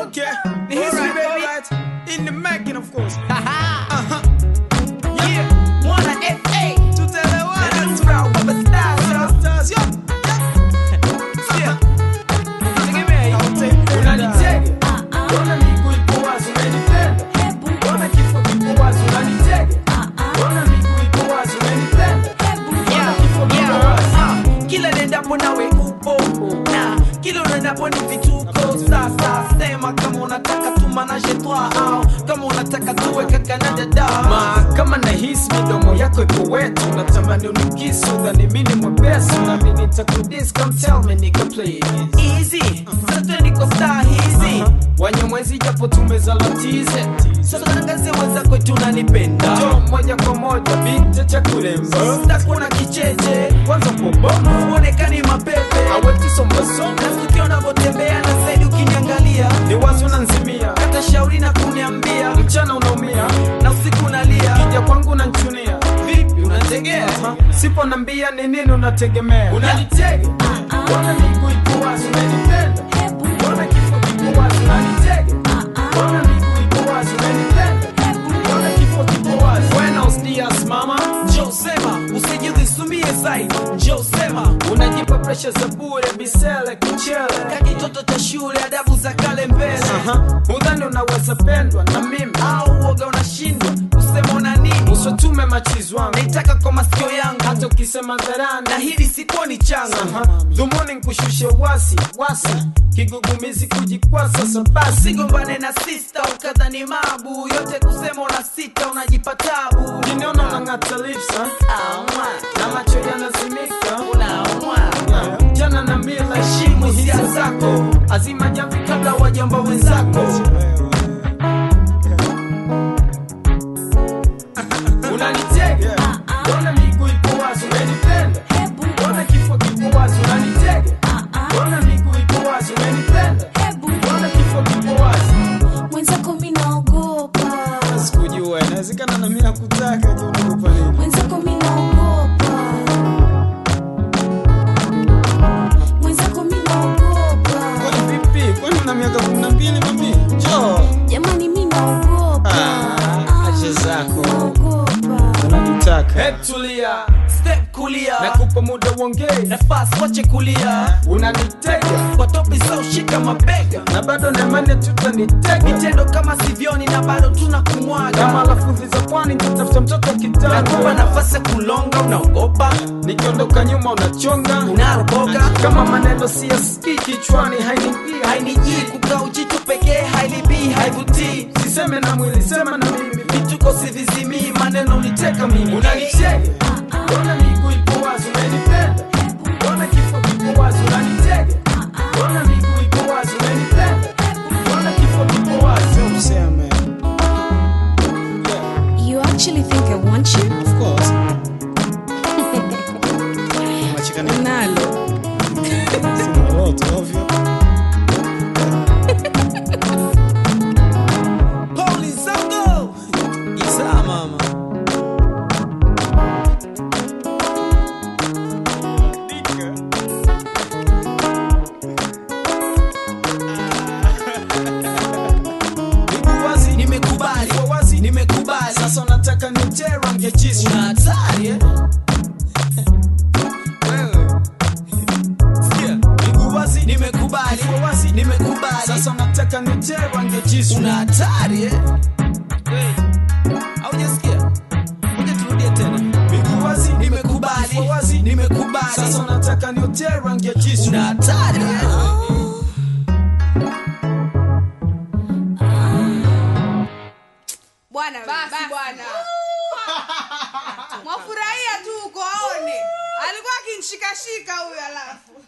Okay. The history, Alright, baby. alright. In the making, of course. Uh-huh. Yeah. Wanna FA. To tell the world. And I'm proud of a star, yo. Stars, yo. Yeah. Tegemea. Unanitega. Mbona miguu ipo wazi unanipenda? Mbona kifo kipo wazi unanitega? Mbona miguu ipo wazi unanipenda? Mbona kifo kipo wazi? kila nendapo nawe upo na kila unaendapo ni vituko sasa sema kama unataka tumanaje twa au kama unataka tuwe kaka na dada Ma, kama nahisi midomo yako ipo wetu natamani unikisu dhani mini mwepesi nami nitakudis come tell me nigga please easy sasa twendi kwa star hizi wanyamwezi japo tumezalatize sasa tangazie weza kwetu unanipenda jo moja kwa moja binti cha kuremba sitakuwa na kicheche kwanza pobomo uonekani mapepe awetisombasoma nasikia unavyotembea na saidi ukiniangalia ni wazi unanzimia hata shauri na kuniambia mchana unaumia na usiku unalia kija kwangu unanchunia vipi unategea Ha, sipo nambia ni nini unategemea unanitega mbona miguu ipo wazi unanipenda mbona kifo kipo wazi unanitega mbona miguu ipo wazi unanipenda mbona kifo kipo wazi buenos dias mama njoo sema usijidhisumie zaidi njoo sema unajipa presha za bure bisele kichele kakitoto cha shule adabu za kale mbele Aha, udhani unaweza pendwa na mimi au uoga unashindwa kusema una nini usotume machizi wangu naitaka kwa masikio yangu hata ukisema dharani na hili sikuoni changa Aha, dhumuni nkushushe wasi wasi kigugumizi kujikwasa sabasi usigombane na sista ukadhani mabu yote kusema una sita unajipa tabu kiniona unang'ata lips ha? Aumwa, na macho yanazimika unaumwa Yeah, jana na mila heshimu hisia zako azima jamvi kabla wajamba wenzako unanitega mbona miguu ipo wazi unanipenda mbona kifo kipo wazi unanitega mbona miguu ipo wazi unanipenda mbona kifo kipo wazi mwenzako mi naogopa Sikujua, inawezekana na mimi nakutaka, je, unaogopa nini? mwenzako mi naogopa mwenzako mi naogopa Kwani vipi? Kwani una miaka 12 mami? Njoo. jamani mi naogopa Ah, acha zako. naogopa Unanitaka. Head tulia step kulia nakupa muda uongee nafasi wache kulia unanitega kwa topi za ushika mabega na bado nemane tutanitega vitendo kama sivyoni na bado tuna kama kumwaga lafudhi za pwani tutafuta mtoto nakupa kitanda nafasi ya kulonga unaogopa nikiondoka nyuma unachonga unaroboga kama maneno siyasikii kichwani hainiingia hainijii kukaa ujitu pekee hailibii haivutii siseme na mwili sema na mimi vituko sivizimii maneno uniteka mimi unanichega mbona miguu ipo wazi unanipenda mbona kifo kipo wazi unanitega mbona miguu ipo wazi unanipenda mbona kifo kipo wazi Useme. you actually think i want you Of course. Unacheka nini? nalo Sina lolote, ovyo. Holy Zango! Isa mama miguu wazi nimekubali Ipo wazi nimekubali sasa unataka nitie rangi ya jisu una hatari eh? wewe sikia miguu wazi nimekubali Ipo wazi nimekubali sasa unataka nitie rangi ya jisu una hatari eh? Hey, haujasikia ngoja turudie tena miguu wazi nimekubali Ipo wazi nimekubali sasa unataka nitie rangi ya jisu una hatari eh? bwana basi bwana mwafurahia tu uko aone alikuwa akinshikashika huyo alafu